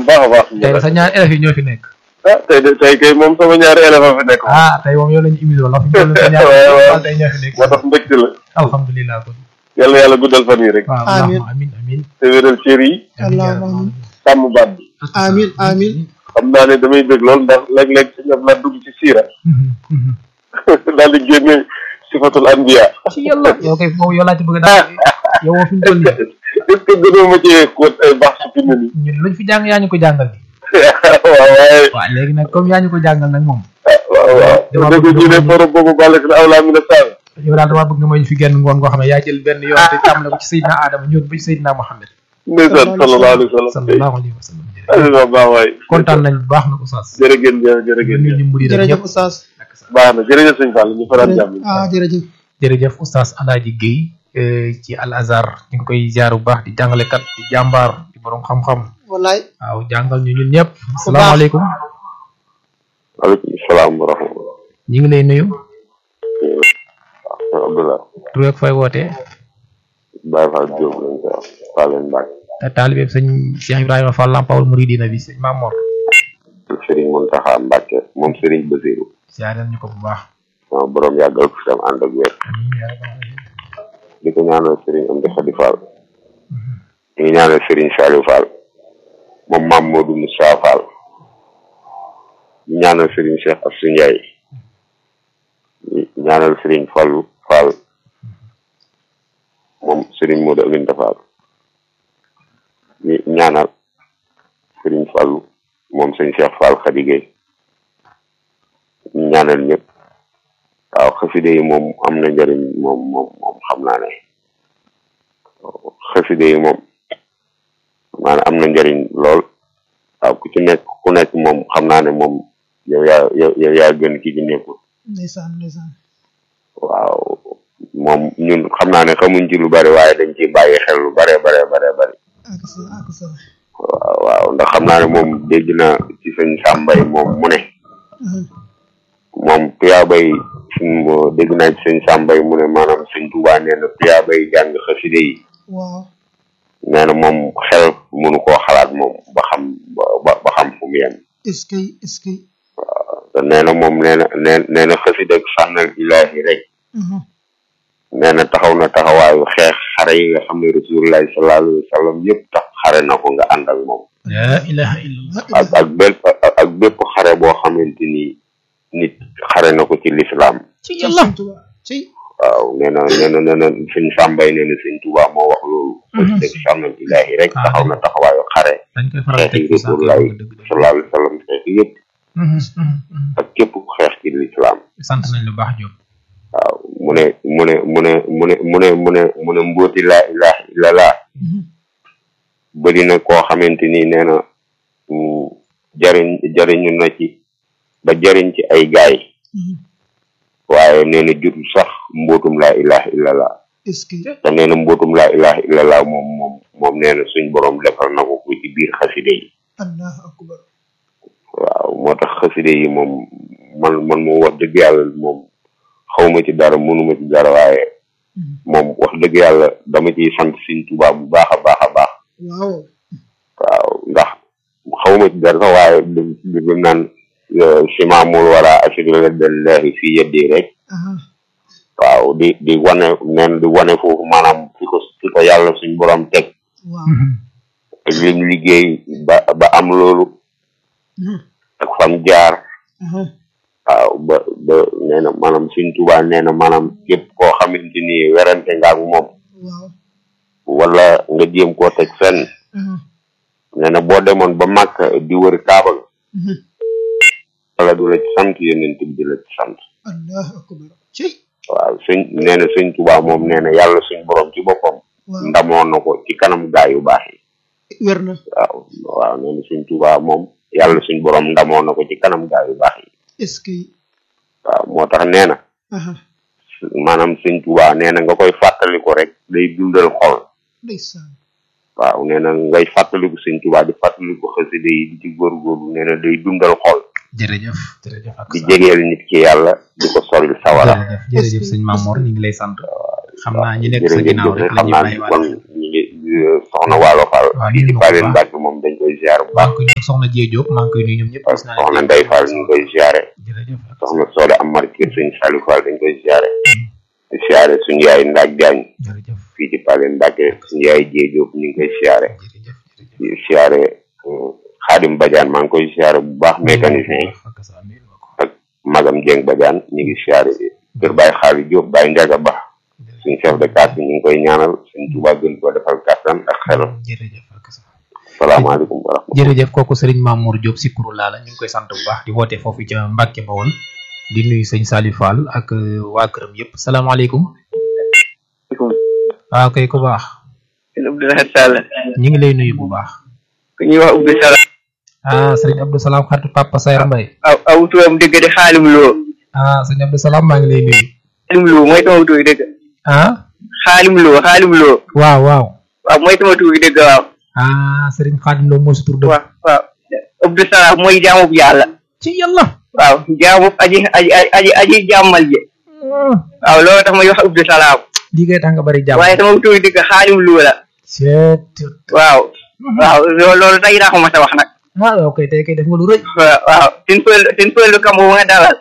baax a baax. tey sa ñaar élèves yi ñoo fi nekk. ah tey de tey kay moom sama ñaari élève a fi nekk. ah tey moom yow lañu émission la fi ñu sa ñaar waaw waaw tey ñoo fi nekk. moo tax mbégte la. alhamdulilah kon. yàlla yàlla guddal fan yi rek. waaw Amiin. allahumma amin amin te wéral cër yi. Allahumma amin. sàmm baat bi. Amin, amin. xam naa ne damay bëgg lool ndax léeg-léeg si ñoom laa dugg ci siira. daal di génne sifatul anbiya. ci yàlla yow kay foofu yow laa ci bëgg daal yow woo fi ñu toll nii est-ce que gënoo ma cee xóot ay baax su fi mu ne nii. ñun luñ fi jàng yaa ñu ko jàngal di waaw waaye. waaw léegi nag comme yaa ñu ko jàngal nag moom waaw waaw. Dama dëgg bëgg ñu ne dama- forom boobu bàlle si awlaa mi na saal. yow daal damaa bëgg nga may ñu fi genn ngoon goo xam ne yaa jël benn yoon te tàmbale ko ci Seydina Adama ñëw ba ci Seydina Mohamed ndeysaan sallallahu alayhi wa sallam. sallallahu alayhi wa sallam waaw baax waay. kontaan nañ bu baax na Oustaz jërëgéen jëf jërëgéen ñu jëf. ñu mburi rek Jërëjëf ñëpp Oustaz. baax na jërëjëf sëñ Fall ñu faral jàmm. Ah, jërëjëf. jërëjëf Oustaz Alaaji Guèye eh, ci Al Azhar ñu ngi koy jaar bu baax di jàngalekat di jàmbaar di borom xam-xam Wallaay. waaw jàngal ñu ñun ñëpp asalaamaaleykum waaleykum salaam wa rahmatulah. ñu ngi lay nuyu Abdoulaye. tur ak fay wootee Baye Fall Diop lañ koy wax. Fallène Mbacke. te taalibeeb sëñ Cheikh Ibrahima Fall Lampawul Muridina bi sëñ Mamor Serigne Mountakha Mbacke moom Serigne Basirou. siyaareel ñu ko bu baax sama borom yàggal ko fi tam ànd ak wér. amiin yaa rabbal aalamiin. di ko ñaanal Serigne Amdi Khady Fall. di ngi ñaanal Serigne Saliou Fall. moom Mame Modou Moussa Fall. di ñaanal Serigne Cheikh Assou Ndiaye. di ñaanal Serigne Fallou Fall. moom Serigne Modou Aminta Fall. di ñaanal Serigne Fallou moom sëñ Cheikh Fall Khady Gueye. di ñaanal ñëpp. waaw xaside yi moom am na njëriñ moom moom moom xam naa ne xaside yi moom maanaam am na njëriñ lool waaw ku ci nekk ku nekk moom xam naa ne moom yow yaa yow yow yaa gën ki ci nekkul Ndeysaan, ndeysaan. waaw moom ñun xam naa ne xamuñ ci lu bari waaye dañ ciy bàyyi xel lu bare bare bare bari Ak sa, ak sa. waaw waaw ndax xam naa ne moom dégg na ci sëñ Sàmbay moom mu ne Mhm. moom tuyaabay suñ dégg naa ci sëñ Sàmbay mu ne maanaam sëñ Tuubaa nee na tuyaabay jàng xaside yi Waaw. nee na moom xel mënu koo xalaat moom ba xam ba ba xam fu mu yem Est-ce que, est-ce que. te nee na moom nee na nee nee na xasida ak sànnal ilaahi rek Mhm. nee na taxaw na taxawaayu xeex xare yi nga xam ne rasulullahi sallallahu alayhi wa sallam yëpp tax xare na ko nga ànd ak moom laa ilaha illallah ak ak bépp ak bépp xare boo xamante ni nit xare na ko ci lislaam ci Ci yàlla Sëñ Tuubaa. Ci. waaw nee na nee na nee na sëñ Sàmbay nee na sëñ Tuubaa moo wax loolu xasida ak sànnal ilaahi rek taxaw na taxawaayu xare dañ koy faral xeex teg yi ci saako rasulullahi yi dëgg dëgg sallallahu alayhi wa sallam xeex yëpp Mhm, mhm, mhm. ak képp ku xeex ci lislaam sant nañ lu baax Diop waaw mu ne mu ne mu ne mu ne mu ne mu ne mu ne mbóoti laa ilaha illallah Mhm. bëri na koo xamante ni nee na mm, jariñ jariñu na ci ba jariñ ci ay gaay Mhm. waaye nee na jotul sax mbootum laa ilaha illallah Est-ce que. te nee na mbootum laa ilaha illallah moom moom moom nee na suñ borom defal na ko ko ci biir xaside yi Allahu akbar. waaw moo tax xaside yi moom man man moom wax dëgg yàlla moom xawma ci dara mënuma ci dara waaye Mhm. moom wax dëgg yàlla dama ciy sant Sëñ Tuubaa bu baax a baax a baax Waaw. waaw ndax xawma ci dara sax waaye bi bi mu naan simaamul wala asirila dallahi fi yeddi rek Aha. waaw di di wane neen di wane foofu maanaam fi ko fi ko yàlla suñ borom teg Waaw. ak lim liggéey ba ba am loolu Mhm. ak fam jaar Aha. waaw ba ba nee na maanaam Sëñ Tuubaa nee na maanaam képp koo xamante ni werante nga ak moom Waaw. wala nga jéem koo teg fenn Aha. nee na boo demoon ba màkk di wër kaaba ga Mhm. wala du la ci sant yonent bi di la ci sant Allahu akbar. Ci. waaw sëñ nee na sëñ Tuubaa moom nee na yàlla suñ borom ci boppam Waaw. ndamoon na ko ci kanam gaa yu baax yi Wér na. waaw waaw nee na sëñ Tuubaa moom yàlla suñ borom ndamoon na ko ci kanam gaa yu baax yi Est-ce que. waaw moo tax nee na Aha. maanaam sëñ Tuubaa nee na nga koy fàttali ko rek day dundal xol Ndeysaan. waaw nee na ngay fàttaliku sëñ Tuubaa di fàttaliku xasida yi di ci góorgóorlu nee na day dundal xol jërëjëf jërëjëf ak di jegeel nit ki yàlla di ko soril sawara jërëjëf jërëjëf sëñ Mamor ñu ngi lay sant xam naa ñi nekk sa jërëjëf ginnaaw rek la xam ñuy naa bàyyi ni kon waale ñu ngi soxna Waalo Fall waaw di ñu di ngi ko Baleen baax. Mbàkke moom dañ koy ziar bu maa baax ngi koy nuyu soxna Dieng Diop maa ngi koy nuyu ñoom ñëpp. gis naa soxna Ndeye Fall ñu ngi koy ziare jërëjëf soxna Soda Amar kër sëñ Saliou Fall dañ koy ziare di ziare suñu yaay Ndaak Jaañ jërëjëf fii ci Pale Ndake suñu yaay Dieng Diop ñu ngi koy ziare jërëjëf jërëjëf. di ziare Xaadim Badiane maa ngi koy ziare bu baax mécanicien yi ak sa amiin wa ko. ak magam Dieng Badiane ñu ngi ziare kër Baye Xaali Diop Baye Ndiaga Ba suñu chef de quartier ñu ngi koy ñaanal suñu Tuubaa gën koo defal kattan ak xelal jërëjëf ak sa. salaamaaleykum wa rahmatulah jërëjëf kooku Serigne Mamour Diop Sikuru laa la ñu ngi koy sant bu baax di woote foofu ca Mbacke Bawol di nuyu sëñ Salif Fall ak euh, waa këram yëpp salaamaaleykum. waaw kay ku baax. sëñ Abdoulaye Sall ñu ngi lay nuyu bu baax. ku ñuy wax Abdou Salam ah Serigne Abdou Salam xaritu Papa Sayar Mbaye. aw aw turam dëgg di xaalim loo ah sëñ Abdou Salam maa ngi lay nuyu. xaalim loo mooy sama tur dëgg ah xaalim loo xaalim loo waaw waaw. waaw mooy sama tur dëgg waaw ah Serigne Khadim Lo mooy sa tur dëgg. waaw waaw Abdou Salam mooy jaamu bu yàlla ci yàlla. waaw jaamu aji aji aji aji jàmmal ji waaw loolu tax may wax Abdou Salam lii kay tax nga bari jàmm. waaye sama tur dëgg xaalim loo la seet. waaw waaw loolu loolu tey daa ko mas a wax nag ah ok tey kay def nga lu rëy. waaw waaw sin pël sin pël kam bu nga dalal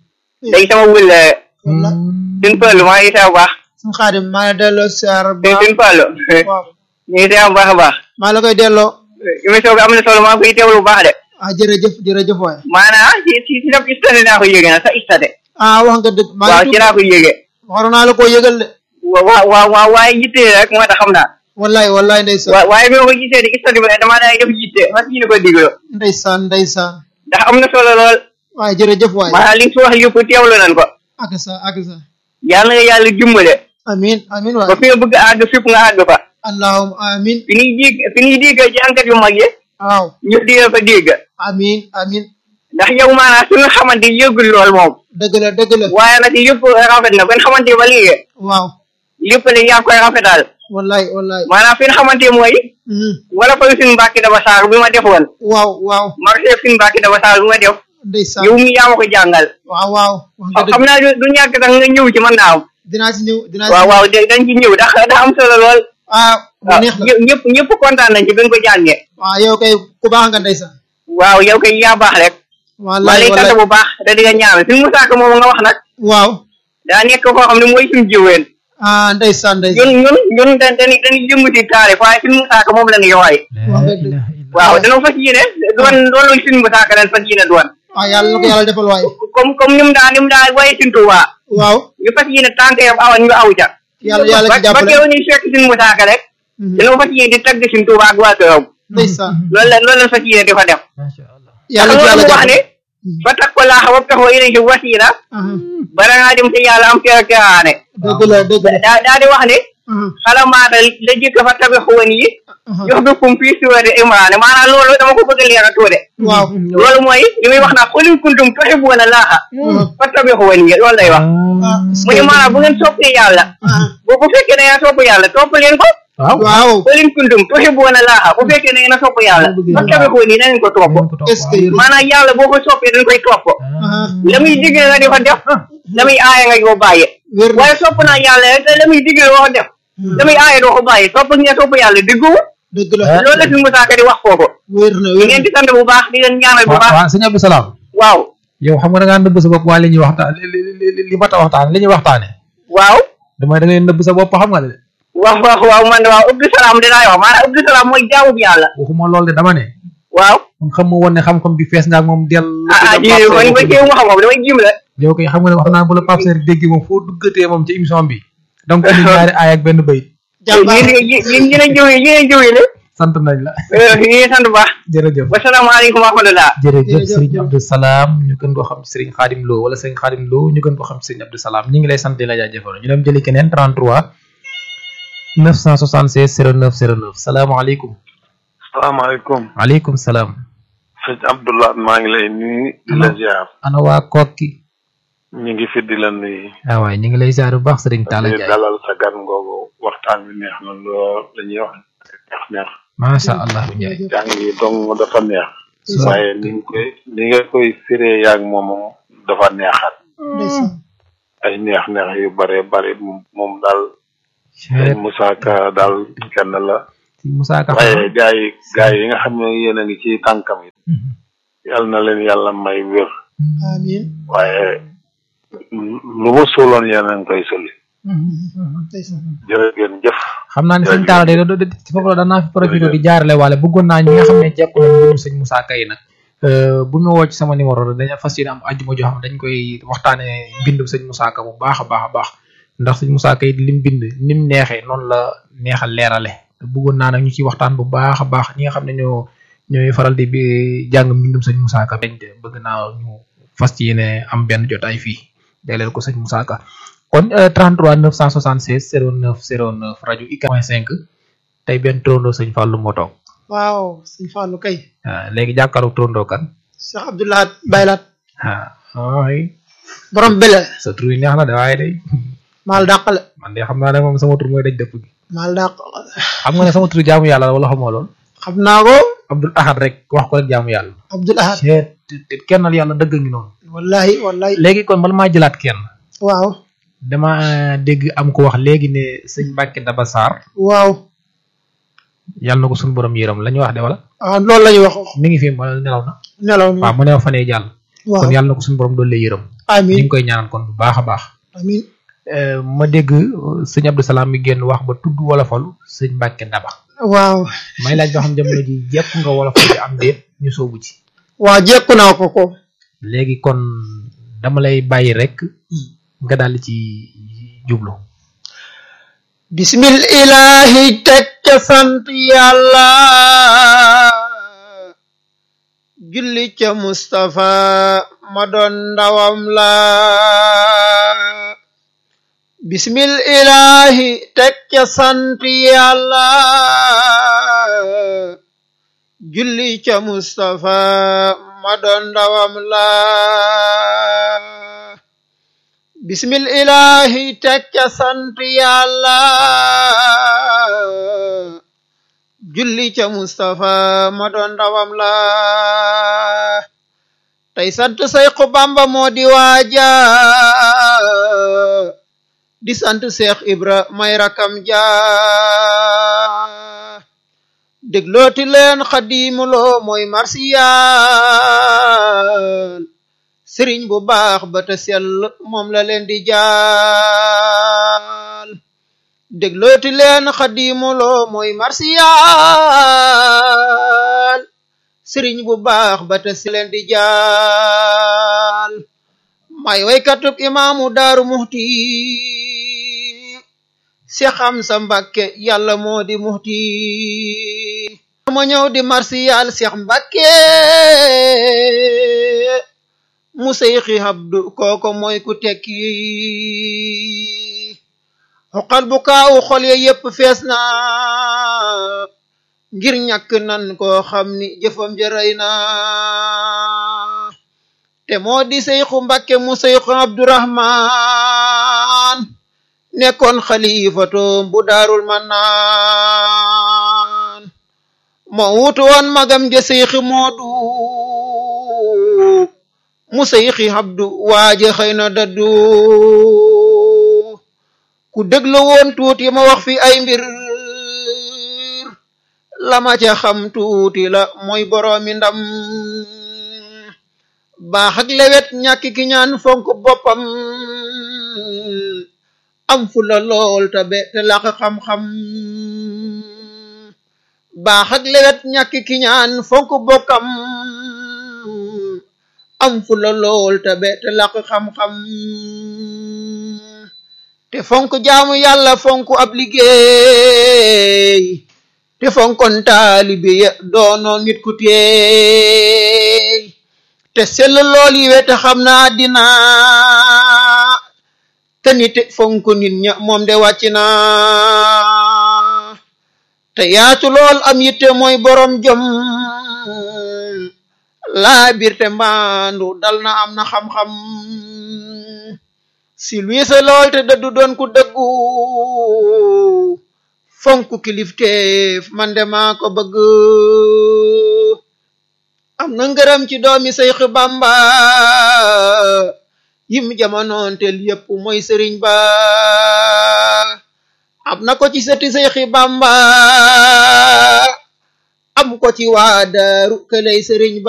day sama wël walla sin pël maa ngi saa bu baax suñu xaadim maa ngi delloo siyaar bu sin baax sin pël waaw ñu ngi saa bu baax a baax maa la koy delloo émission bi am na solo maa ngi koy teewlu bu baax de ah jërëjëf jërëjëf waay maanaam ci ci ci daf istade naa ko yéege na sa istade ah wax nga dëgg maa waaw ngi ci laa ko yéege waroon naa la koo yëgal de wa wa wa wa waaye yitte rek moo tax xam naa wallaay wallaay ndeysaan wa waaye bi ma ko gisee di istade bi damaa daay def yitte fas yéene ko diglo ndeysaan ndeysaan ndax am na solo lool waaye jërëjëf waay maanaam li nga fi wax lépp teewlu nañ ko ak sa ak sa yàlla nga yàlla dimbale amin amin ba waay fi nga bëgg a àgg fépp nga àgg fa allahumma amin fi ñuy dégg fi ñuy dégg jànkat yu mag yi waaw ñu di la fa dégg amin amin ndax yow maanaam suñu xamante yëgul lool moom dëgg la dëgg la waaye nag yëpp rafet na ben xamante ba léegi waaw lépp la yaa koy rafetal wallaay wallaay maanaam fi nga xamante mooy mhm. wala fa suñu mbàkki daba saar bi ma defoon waaw waaw marché suñu mbàkki daba saar bi ma def ndeysaan yow mi yaa ma ko jàngal waaw waaw wax nga dëgg xam naa du du ñàkk sax nga ñëw ci mën naa am dinaa ci ñëw dinaa ci waaw waaw da- dañ ci ñëw ndax da am solo lool ah bu waaw neex la ñëpp ñëpp ñëpp kontaan nañ ci bi nga ko jàngee waaw yow kay ku baax nga ndeysaan waaw yow kay yaa baax rek maa wallaay lay sant wallaay bu baax da di nga ñaanal suñu musaaka moom nga wax nag waaw daa nekk koo xam ne mooy suñu jiween ah ndeysaan ndeysaan ñun ñun ñun dañ dañuy dañuy yëngu ci taarif waaye suñu musaaka moom la ñuy waay wax nga dëgg. waaw dana fas yéene doon doon suñu musaaka dañ fas yéene doon waaw yàlla na ko yàlla defal waay comme comme ni mu daa ni mu daa waaye suñu tuubaa waaw ñu fas yéene tànk yam awan ñu aw ca yàlla yàlla ci ba ba jàppale keew ñuy fekk suñu musaaka rek Mhm. dana fas yéene di tagg suñu tuubaa ak waa këram ndeysaan loolu la loolu la fas yéene di fa def macha allah. yàlla ci yàlla wax jàppale ne ba takk ko laaxa wap tax wa yéene ci wasiila aha bara ngaa dem te yàlla am kera keraane dëgg la dëgg la daa daa di wax ne aha xalamaata la jëkk fa tabi xuwan yi aha jox bi kum fii suurati imraane maanaam loolu dama ko bëgg a leeral tuuti waaw loolu mooy li muy wax naa xulin kuntum tuhibuuna laaha fa tabi xuwan yi loolu lay wax ah mu ne maanaam bu ngeen soppee yàlla ah bu bu fekkee da ngeen sopp yàlla topp leen ko waaw. waaw xulin kuntum tuhibuuna laaha bu fekkee da ngeen a sopp yàlla fa tabi xuwan yi na ngeen ko topp est-ce que maanaam yàlla boo ko soppee dañ koy topp aha la muy digle nga di ko def la muy aaye nga di ko bàyyi wér na waaye sopp naa yàlla rek te la muy digle doo ko def la muy aaye doo ko bàyyi sopp nga sopp yàlla diggu dëgg la loolu la fi Moussa Ka di wax foofu wér na di wér ngeen na di sant bu baax di leen ñaanal bu waaw baax waaw sëñ Abdou Salam waaw yow xam nga da ngaa nëbb sa bopp waaye li ñuy waxtaan li li li li mat a waxtaane li ñuy waxtaane waaw damay da ngay nëbb sa bopp xam nga de waaw waaw waaw man de waaw Abdou Salam dinaa wax maanaam Abdou Salam mooy jaamu bi yàlla waxuma lool de dama ne waaw kon xam nga woon ne xam-xam bi fees nga ak moom del ah ah ji man ba jéem wax moom damay jim la yow kay xam nga ne wax naa bu la Pape Seer dégg moom foo duggatee moom ci émission bi donc indi ñaari aay ak benn bayit jàmbaar yéen yéen yéen a jëw yi yéen a jëw yi ne sant nañ la ñu ngi sant bu baax jërëjëf wasalaamaaleykum wa rahmatulah jërëjëf Jërëjëf, Serigne jërëjëf. Abdou Salam ñu gën koo xam Serigne Khadim Lo wala Serigne Khadim Lo ñu gën koo xam Serigne Abdou Salam ñu ngi lay sant di la jaajëfal ñu dem jëli keneen 33 976 09 09 salaamaaleykum salaamaaleykum waaleykum salaam sëñ Abdoulaye maa ngi lay nuyu di la ziar ana waa kokki ñu ngi fi di la nuyu ah waay ñu ngi lay ziar bu baax Serigne Talla di Ndiaye dalal sa gan ngoogu waxtaan bi neex na lool la ñuy wax neex neex macha allah Ndiaye jàng yi dong dafa neex waaye ni nga koy ni nga koy firee yaag moom dafa neexat ndeysaan ay neex neex yu bare bare moom moom daal sëñ Moussa Ka daal kenn la sëñ Moussa Ka waaye gaa yi gaa yi nga xam ne yéen a ngi ci tànkam yi yàlla na leen yàlla may wér amiin waaye lu mu suuloon yéen a ngi koy sulli ndeysaan jërë ngeen jëf xam naa ne sëñ Talla de do- do- ci foofu la danaa fi profité di jaarale waale bëggoon naa ñi nga xam ne jekku nañ mbirum sëñ Moussa Ka yi nag euh, bu ñu woo ci sama numéro dañu fas yéene am ajjuma joo xam ne dañ koy waxtaane mbindum sëñ Moussa Ka bu baax a baax a baax ndax sëñ Moussa Ka yi lim bind nim neexee noonu la neexal leerale bëggoon naa nag ñu ci waxtaan bu baax a baax ñi nga xam ne ñoo ñooy faral di bi jàng mbindum sëñ Moussa Ka dañ te bëgg naa ñu fas ci yéene am benn jotaay fii jagleel ko sëñ Moussa Ka kon euh, 33 976 09 09 rajo IK point 5 tey benn turandoo sëñ Fallou moo toog waaw sëñ Fallou kay ah léegi jàkkaarloog turandoo kan Cheikh Abdoulahat Baylaat ah ay borom bele sa tur yi neex na de waaye day maal dàqale man de xam naa ne moom sama tur mooy daj dëpp gi maal dàq xam nga ne sama tur jaamu yàlla la wala xamoo lool xam naa ko Abdul Ahad rek wax ko rek jaamu yàlla. Abdoul Ahad seet te kennal yàlla dëgg ngi noonu. wallahi wallahi léegi kon bala maa jëlaat kenn waaw dama dégg am ko wax léegi ne sëñ Mbacke Daba Sarr waaw yàlla na ko suñu borom yërëm la ñu wax de wala ah loolu la ñu wax mi ngi fi wala nelaw na nelaw na waaw mu ne fanee jàll waaw kon yàlla na ko suñu borom doon lay yërëm ñu amin ngi koy ñaanal kon bu baax a baax amin Euh, ma dégg euh, sëñ Abdou Salam mi génn wax ba tudd wolofalu sëñ Mbacke Daba waaw may laaj ba xam jamono ji jekk nga wolofal bi am déet ñu soobu ci waa jekku naa ko ko léegi kon dama lay bàyyi rek nga daal di ci jublu bismil ilahi teg ca sant yàlla julli ca Mustafa ma doon ndawam la bismil ilahi teg ca sant yàlla julli ca Mustafa ma doon ndawam la bismil ilahi teg ca sant yàlla julli ca Mustafa ma doon ndawam la tey sant Seexu Bamba moo di waaja di sant Seex Ibra may rakam ja déglooti leen xadimuloo mooy marsiyal sëriñ bu baax ba te sell moom la leen di jaal déglooti leen xadimuloo mooy marsiyal sëriñ bu baax ba te sell leen di jaal may waykatub imaamu daaru muxti si xam sa mbàkke yàlla moo di muxti ma ñëw di marsiyal Seex Mbàkke mu seyxi habdu kooko mooy ku tekki xoqal bu kaawu xol ya yépp fees na ngir ñàkk nan koo xam ni jëfam jërëy na te moo di seyxu Mbàkke mu seyxu Abdurahman nekkoon xalifatoom bu daarul mannaan moo wutu woon magam ja seyxi moodu mu seyxi habdu waaje xëy na daddu ku déglu woon tuuti ma wax fi ay mbir lama ca xam tuuti la mooy boroomi ndam baax ak lewet ñàkk ki ñaan fonk boppam am fu la lool tabe te laq xam-xam baax ak lewet ñàkk ki ñaan fonk bokkam am fu la lool tabe te laq xam-xam te fonk jaamu yàlla fonk ab liggéey te fonkon taalibe ya doonoon nit ku teey te sell lool yi we te xam naa dina te nit fonk nit ña moom de wàcc na te yaatu lool am yitte mooy borom jom laa bir te mbaandu dal na am na xam-xam si luise lool te dëddu doon ku dëggu fonk kilifteef man de maa ko bëgg am na ngërëm ci doomi Seex Bamba yim jamonoon tel yépp mooy sëriñ ba am na ko ci sëti Seexi Bamba am ko ci waa daaru këlay sëriñ